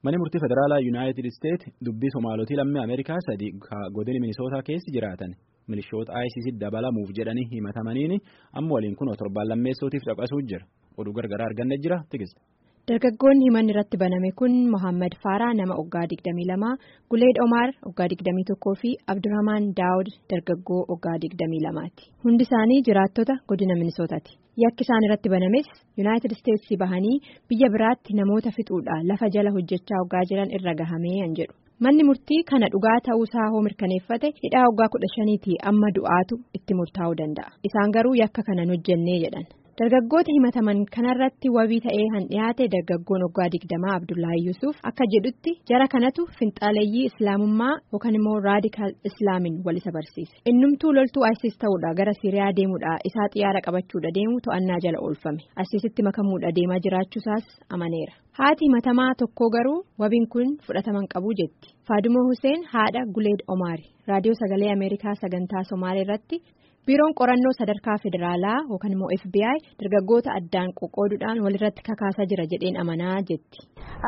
Manni murtii federaalaa Yuunaayitid Isteet dubbii Somaalotii lammii Ameerikaa sadii godina Minisootaa keessa jiraatan milishoota ISIS dabalamuuf jedhanii himatamaniini amma waliin kun torbaan lammeessootiif caqasuu jira. Oduu gargaraa arganne jira tikiste. Dargaggoonni himanni irratti baname kun Mohaammed Faaraa nama waggaa 22, Guleed Omaar waggaa 21 fi Abdurrahmaan Daawud dargaggoo waggaa 22ti. Hundi isaanii jiraattota godina Minisootaati. Yakki isaan irratti banames Yuunaayitid Isteetsi bahanii biyya biraatti namoota fixuudhaan lafa jala hojjechaa waggaa jiran irra gahamee an jedhu. Manni murtii kana dhugaa ta'uusaa hoo mirkaneeffate hidhaa waggaa kudha shaniitii amma du'aatu itti murtaa'uu danda'a. Isaan garuu yakka kana hojjennee jedhan. Dargaggoota himataman kanarratti wabii ta'ee han dhiyaate dargaggoon waggaa digdamaa Abdullahi Yusuf akka jedhutti jara kanatu finxaaleeyyii islaamummaa yookaan immoo raadikaal islaamin wal isa barsiise. Innumtuu loltuu ISIS ta'uudha gara Siriyaa deemuudha isaa xiyyaara qabachuudha deemu to'annaa jala oolfame. ISISitti makamuudha deemaa jiraachuusaas amaneera. Haati himatamaa tokko garuu wabiin kun fudhataman qabu jetti. Faadumoo Hussein haadha Guleed Omaari raadiyoo sagalee Ameerikaa sagantaa Somaalee irratti. biiroon qorannoo sadarkaa federaalaa yookaan immoo FBI dargaggoota addaan qoqqooduudhaan walirratti kakaasaa jira jedheen amanaa jetti.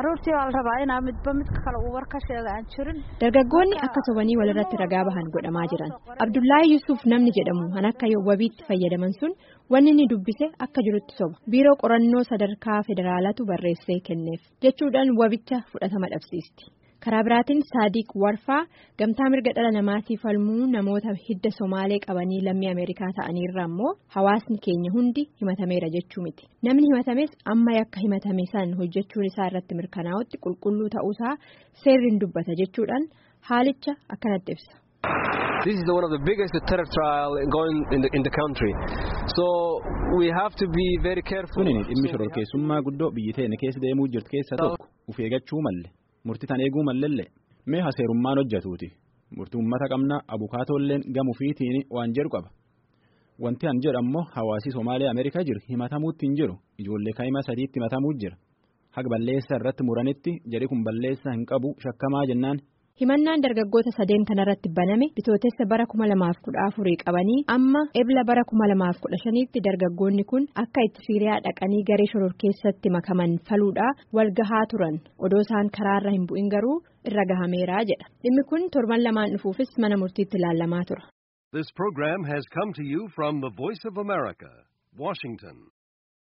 dargaggoonni akka sobanii walirratti ragaa bahan godhamaa jiran abdullahi yusuf namni jedhamu kan akka wabiitti fayyadaman sun wanni ni dubbise akka jirutti soba biiroo qorannoo sadarkaa federaalatu barreessee kenneef jechuudhaan wabicha fudhatama dhabsiisti. karaa biraatiin saadiq warfaa gamtaa mirga dhala namaatiif falmuu namoota hidda somaalee qabanii lammii ameerikaa ta'aniirra immoo hawaasni keenya hundi himatameera jechuu miti namni himatames amma yakka himatame san hojjechuun isaa irratti mirkanaa'utti qulqulluu ta'uusaa seerriin dubbata jechuudhaan haalicha akkanatti ibsa. This is one of the biggest terror trial going in the, in the country. So we have to be very careful. Kuni dhimmi shororkeessummaa guddoo biyyi teenya keessa deemuu jirtu keessa tokko uf eeggachuu malle. Murtii tan eeguu mallelle mee haseerummaan hojjetuuti murtii uummata qabna abukaatoolleen gamuufiitiin waan jedhu qaba wanti an jedhu ammoo hawaasii Somaalee Ameerikaa jiru himatamuutti hin jiru ijoollee kaa'ima sadiitti himatamuu jira haga balleessa irratti muranitti jedhi kun balleessa hin qabu shakkamaa jennaan. himannaan dargaggoota sadeen kanarratti baname bitootessa bara kuma lamaaf kudha afurii qabanii amma ebla bara kuma lamaaf kudha shaniitti dargaggoonni kun akka itti siiriyaa dhaqanii garee shororkeessatti makaman faluudha wal gahaa turan odoo isaan karaarra hin bu'in garuu irra gahameeraa jedha dhimmi kun torban lamaan dhufuufis mana murtiitti ilaalamaa tura. This program has come to you from the Voice of America, Washington.